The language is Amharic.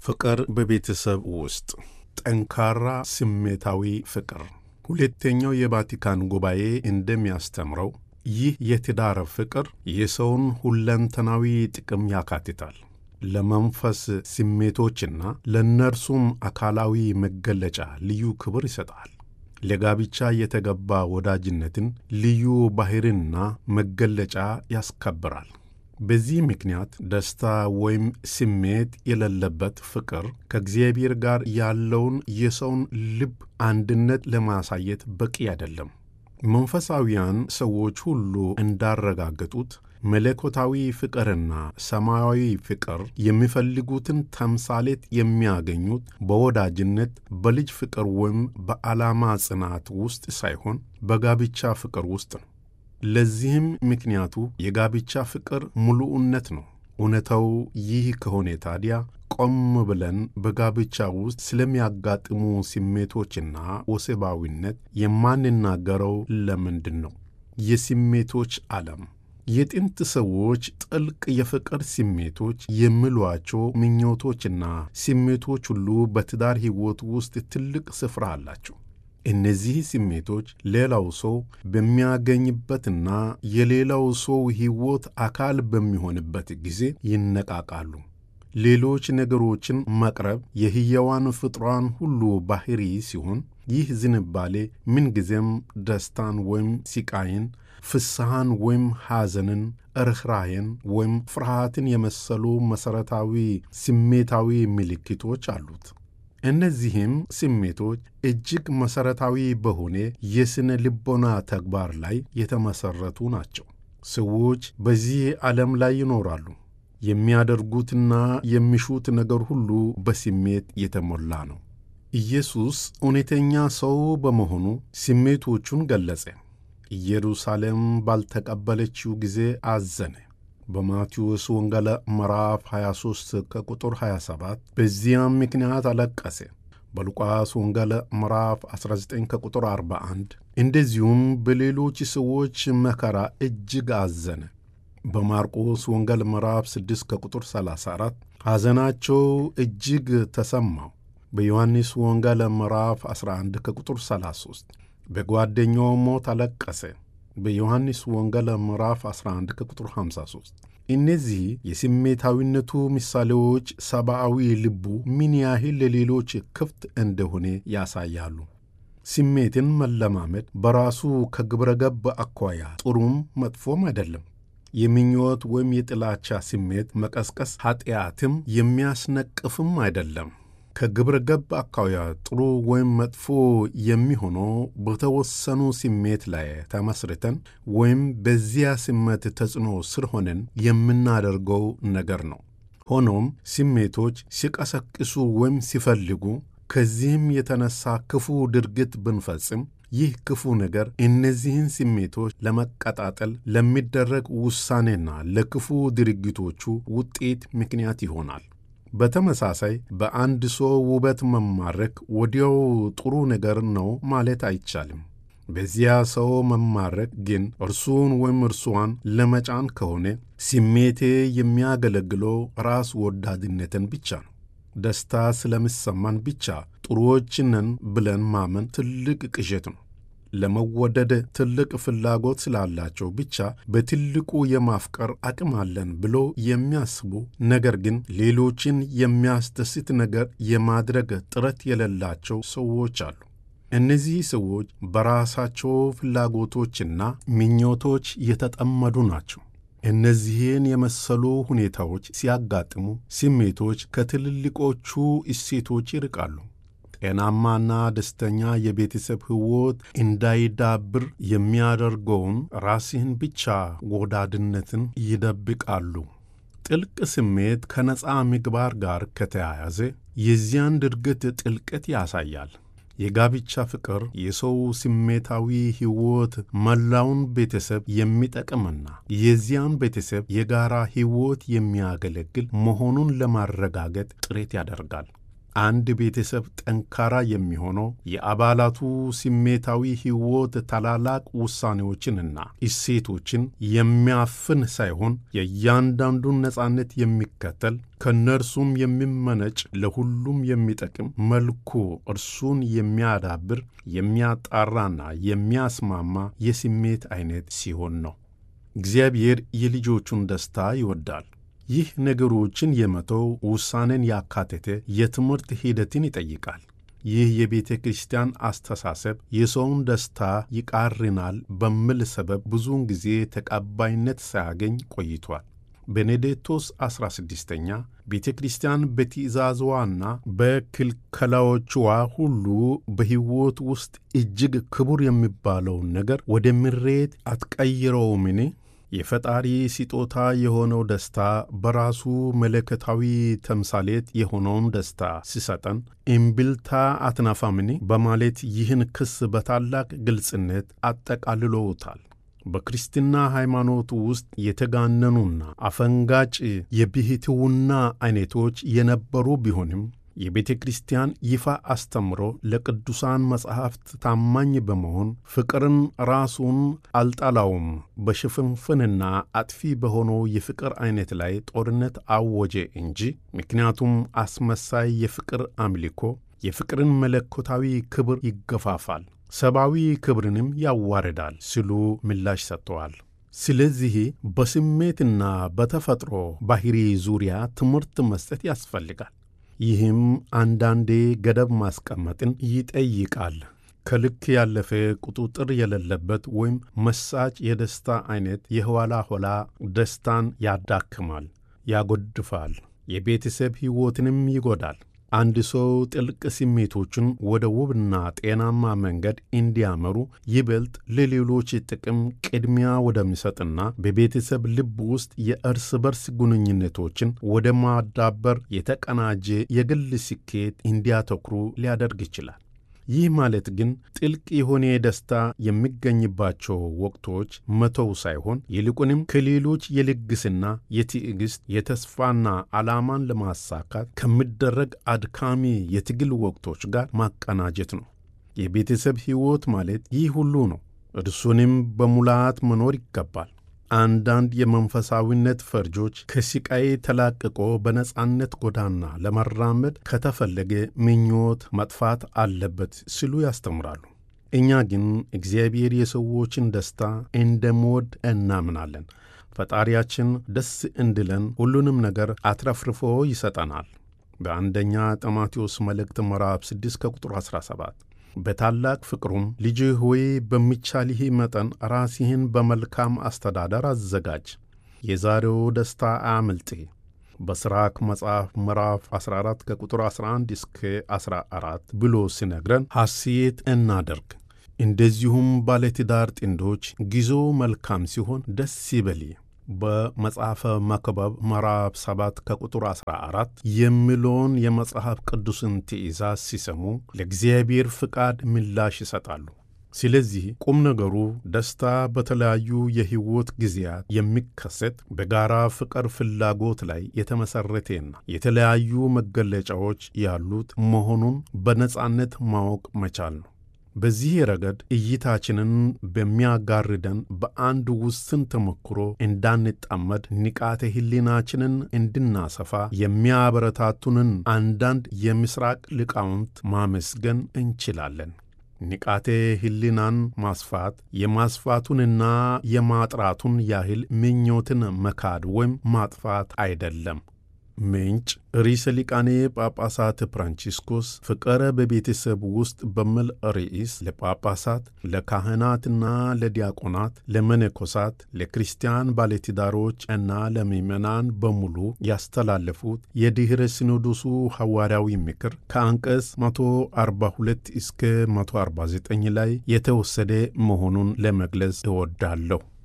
ፍቅር በቤተሰብ ውስጥ ጠንካራ ስሜታዊ ፍቅር። ሁለተኛው የቫቲካን ጉባኤ እንደሚያስተምረው ይህ የትዳር ፍቅር የሰውን ሁለንተናዊ ጥቅም ያካትታል። ለመንፈስ ስሜቶችና ለእነርሱም አካላዊ መገለጫ ልዩ ክብር ይሰጣል። ለጋብቻ የተገባ ወዳጅነትን ልዩ ባሕርና መገለጫ ያስከብራል። በዚህ ምክንያት ደስታ ወይም ስሜት የሌለበት ፍቅር ከእግዚአብሔር ጋር ያለውን የሰውን ልብ አንድነት ለማሳየት በቂ አይደለም። መንፈሳዊያን ሰዎች ሁሉ እንዳረጋገጡት መለኮታዊ ፍቅርና ሰማያዊ ፍቅር የሚፈልጉትን ተምሳሌት የሚያገኙት በወዳጅነት፣ በልጅ ፍቅር ወይም በዓላማ ጽናት ውስጥ ሳይሆን በጋብቻ ፍቅር ውስጥ ነው። ለዚህም ምክንያቱ የጋብቻ ፍቅር ሙሉእነት ነው። እውነታው ይህ ከሆነ ታዲያ ቆም ብለን በጋብቻ ውስጥ ስለሚያጋጥሙ ስሜቶችና ወሲባዊነት የማንናገረው ለምንድን ነው? የስሜቶች ዓለም የጥንት ሰዎች ጥልቅ የፍቅር ስሜቶች የሚሏቸው ምኞቶችና ስሜቶች ሁሉ በትዳር ሕይወት ውስጥ ትልቅ ስፍራ አላቸው። እነዚህ ስሜቶች ሌላው ሰው በሚያገኝበትና የሌላው ሰው ሕይወት አካል በሚሆንበት ጊዜ ይነቃቃሉ። ሌሎች ነገሮችን መቅረብ የሕያዋን ፍጥሯን ሁሉ ባሕሪ ሲሆን ይህ ዝንባሌ ምንጊዜም ደስታን ወይም ሲቃይን፣ ፍስሐን ወይም ሐዘንን፣ ርኅራኄን ወይም ፍርሃትን የመሰሉ መሠረታዊ ስሜታዊ ምልክቶች አሉት። እነዚህም ስሜቶች እጅግ መሠረታዊ በሆነ የሥነ ልቦና ተግባር ላይ የተመሠረቱ ናቸው። ሰዎች በዚህ ዓለም ላይ ይኖራሉ። የሚያደርጉትና የሚሹት ነገር ሁሉ በስሜት የተሞላ ነው። ኢየሱስ እውነተኛ ሰው በመሆኑ ስሜቶቹን ገለጸ። ኢየሩሳሌም ባልተቀበለችው ጊዜ አዘነ። በማቴዎስ ወንጌል ምዕራፍ 23 ከቁጥር 27 በዚያም ምክንያት አለቀሰ። በሉቃስ ወንጌል ምዕራፍ 19 ከቁጥር 41 እንደዚሁም በሌሎች ሰዎች መከራ እጅግ አዘነ። በማርቆስ ወንጌል ምዕራፍ 6 ከቁጥር 34 ሐዘናቸው እጅግ ተሰማው። በዮሐንስ ወንጌል ምዕራፍ 11 ከቁጥር 33 በጓደኛው ሞት አለቀሰ። በዮሐንስ ወንጌል ምዕራፍ 11 ከቁጥር 53 እነዚህ የስሜታዊነቱ ምሳሌዎች ሰብአዊ ልቡ ምን ያህል ለሌሎች ክፍት እንደሆነ ያሳያሉ። ስሜትን መለማመድ በራሱ ከግብረ ገብ አኳያ ጥሩም መጥፎም አይደለም። የምኞት ወይም የጥላቻ ስሜት መቀስቀስ ኀጢአትም የሚያስነቅፍም አይደለም። ከግብረ ገብ አኳያ ጥሩ ወይም መጥፎ የሚሆነው በተወሰኑ ስሜት ላይ ተመስርተን ወይም በዚያ ስሜት ተጽዕኖ ስር ሆነን የምናደርገው ነገር ነው። ሆኖም ስሜቶች ሲቀሰቅሱ ወይም ሲፈልጉ ከዚህም የተነሳ ክፉ ድርጊት ብንፈጽም ይህ ክፉ ነገር እነዚህን ስሜቶች ለመቀጣጠል ለሚደረግ ውሳኔና ለክፉ ድርጊቶቹ ውጤት ምክንያት ይሆናል። በተመሳሳይ በአንድ ሰው ውበት መማረክ ወዲያው ጥሩ ነገር ነው ማለት አይቻልም። በዚያ ሰው መማረክ ግን እርሱን ወይም እርሷን ለመጫን ከሆነ ስሜቴ የሚያገለግለው ራስ ወዳድነትን ብቻ ነው። ደስታ ስለሚሰማን ብቻ ጥሩዎች ነን ብለን ማመን ትልቅ ቅዠት ነው። ለመወደድ ትልቅ ፍላጎት ስላላቸው ብቻ በትልቁ የማፍቀር አቅም አለን ብሎ የሚያስቡ ነገር ግን ሌሎችን የሚያስደስት ነገር የማድረግ ጥረት የሌላቸው ሰዎች አሉ። እነዚህ ሰዎች በራሳቸው ፍላጎቶችና ምኞቶች የተጠመዱ ናቸው። እነዚህን የመሰሉ ሁኔታዎች ሲያጋጥሙ ስሜቶች ከትልልቆቹ እሴቶች ይርቃሉ። ጤናማና ደስተኛ የቤተሰብ ሕይወት እንዳይዳብር የሚያደርገውን ራስህን ብቻ ወዳድነትን ይደብቃሉ። ጥልቅ ስሜት ከነፃ ምግባር ጋር ከተያያዘ የዚያን ድርጊት ጥልቀት ያሳያል። የጋብቻ ፍቅር የሰው ስሜታዊ ሕይወት መላውን ቤተሰብ የሚጠቅምና የዚያን ቤተሰብ የጋራ ሕይወት የሚያገለግል መሆኑን ለማረጋገጥ ጥረት ያደርጋል። አንድ ቤተሰብ ጠንካራ የሚሆነው የአባላቱ ስሜታዊ ሕይወት ታላላቅ ውሳኔዎችንና እሴቶችን የሚያፍን ሳይሆን የእያንዳንዱን ነጻነት የሚከተል ከእነርሱም የሚመነጭ ለሁሉም የሚጠቅም መልኩ እርሱን የሚያዳብር የሚያጣራና የሚያስማማ የስሜት አይነት ሲሆን ነው። እግዚአብሔር የልጆቹን ደስታ ይወዳል። ይህ ነገሮችን የመተው ውሳኔን ያካተተ የትምህርት ሂደትን ይጠይቃል። ይህ የቤተ ክርስቲያን አስተሳሰብ የሰውን ደስታ ይቃርናል በሚል ሰበብ ብዙውን ጊዜ ተቀባይነት ሳያገኝ ቆይቷል። ቤኔዴክቶስ 16ኛ ቤተ ክርስቲያን በትእዛዝዋና በክልከላዎችዋ ሁሉ በሕይወት ውስጥ እጅግ ክቡር የሚባለውን ነገር ወደ ምሬት አትቀይረውምን? የፈጣሪ ስጦታ የሆነው ደስታ በራሱ መለከታዊ ተምሳሌት የሆነውን ደስታ ሲሰጠን እምቢልታ አትናፋምን? በማለት ይህን ክስ በታላቅ ግልጽነት አጠቃልለውታል። በክርስትና ሃይማኖት ውስጥ የተጋነኑና አፈንጋጭ የብሕትውና አይነቶች የነበሩ ቢሆንም የቤተ ክርስቲያን ይፋ አስተምሮ ለቅዱሳን መጻሕፍት ታማኝ በመሆን ፍቅርን ራሱን አልጠላውም፣ በሽፍንፍንና አጥፊ በሆነው የፍቅር ዐይነት ላይ ጦርነት አወጀ እንጂ ምክንያቱም አስመሳይ የፍቅር አምልኮ የፍቅርን መለኮታዊ ክብር ይገፋፋል፣ ሰብአዊ ክብርንም ያዋርዳል ሲሉ ምላሽ ሰጥተዋል። ስለዚህ በስሜትና በተፈጥሮ ባሕሪ ዙሪያ ትምህርት መስጠት ያስፈልጋል። ይህም አንዳንዴ ገደብ ማስቀመጥን ይጠይቃል። ከልክ ያለፈ ቁጥጥር የሌለበት ወይም መሳጭ የደስታ ዐይነት የኋላ ኋላ ደስታን ያዳክማል፣ ያጎድፋል፣ የቤተሰብ ሕይወትንም ይጎዳል። አንድ ሰው ጥልቅ ስሜቶቹን ወደ ውብና ጤናማ መንገድ እንዲያመሩ ይበልጥ ለሌሎች ጥቅም ቅድሚያ ወደሚሰጥና በቤተሰብ ልብ ውስጥ የእርስ በርስ ግንኙነቶችን ወደ ማዳበር የተቀናጀ የግል ስኬት እንዲያተኩሩ ሊያደርግ ይችላል። ይህ ማለት ግን ጥልቅ የሆነ ደስታ የሚገኝባቸው ወቅቶች መተው ሳይሆን ይልቁንም ከሌሎች የልግስና፣ የትዕግሥት፣ የተስፋና ዓላማን ለማሳካት ከሚደረግ አድካሚ የትግል ወቅቶች ጋር ማቀናጀት ነው። የቤተሰብ ሕይወት ማለት ይህ ሁሉ ነው። እርሱንም በሙላት መኖር ይገባል። አንዳንድ የመንፈሳዊነት ፈርጆች ከስቃይ ተላቅቆ በነጻነት ጎዳና ለመራመድ ከተፈለገ ምኞት መጥፋት አለበት ሲሉ ያስተምራሉ። እኛ ግን እግዚአብሔር የሰዎችን ደስታ እንደሚወድ እናምናለን። ፈጣሪያችን ደስ እንዲለን ሁሉንም ነገር አትረፍርፎ ይሰጠናል። በአንደኛ ጢሞቴዎስ መልእክት ምዕራፍ 6 ከቁጥር 17 በታላቅ ፍቅሩም ልጅህ ሆይ በሚቻልህ መጠን ራስህን በመልካም አስተዳደር አዘጋጅ፣ የዛሬው ደስታ አያምልጥህ። በስራክ መጽሐፍ ምዕራፍ 14 ከቁጥር 11 እስከ 14 ብሎ ሲነግረን ሐሴት እናደርግ። እንደዚሁም ባለትዳር ጥንዶች ጊዜው መልካም ሲሆን ደስ ይበል። በመጽሐፈ መክብብ ምዕራፍ 7 ከቁጥር 14 የሚለውን የመጽሐፍ ቅዱስን ትእዛዝ ሲሰሙ ለእግዚአብሔር ፍቃድ ምላሽ ይሰጣሉ። ስለዚህ ቁም ነገሩ ደስታ በተለያዩ የሕይወት ጊዜያት የሚከሰት በጋራ ፍቅር ፍላጎት ላይ የተመሠረቴና የተለያዩ መገለጫዎች ያሉት መሆኑን በነጻነት ማወቅ መቻል ነው። በዚህ ረገድ እይታችንን በሚያጋርደን በአንድ ውስን ተሞክሮ እንዳንጣመድ ንቃተ ሕሊናችንን እንድናሰፋ የሚያበረታቱንን አንዳንድ የምሥራቅ ሊቃውንት ማመስገን እንችላለን። ንቃተ ሕሊናን ማስፋት የማስፋቱንና የማጥራቱን ያህል ምኞትን መካድ ወይም ማጥፋት አይደለም። ምንጭ ርዕሰ ሊቃነ ጳጳሳት ፍራንቺስኮስ ፍቅረ በቤተሰብ ውስጥ በሚል ርዕስ ለጳጳሳት፣ ለካህናትና ለዲያቆናት፣ ለመነኮሳት፣ ለክርስቲያን ባለትዳሮች እና ለምዕመናን በሙሉ ያስተላለፉት የድኅረ ሲኖዶሱ ሐዋርያዊ ምክር ከአንቀጽ 142 እስከ 149 ላይ የተወሰደ መሆኑን ለመግለጽ እወዳለሁ።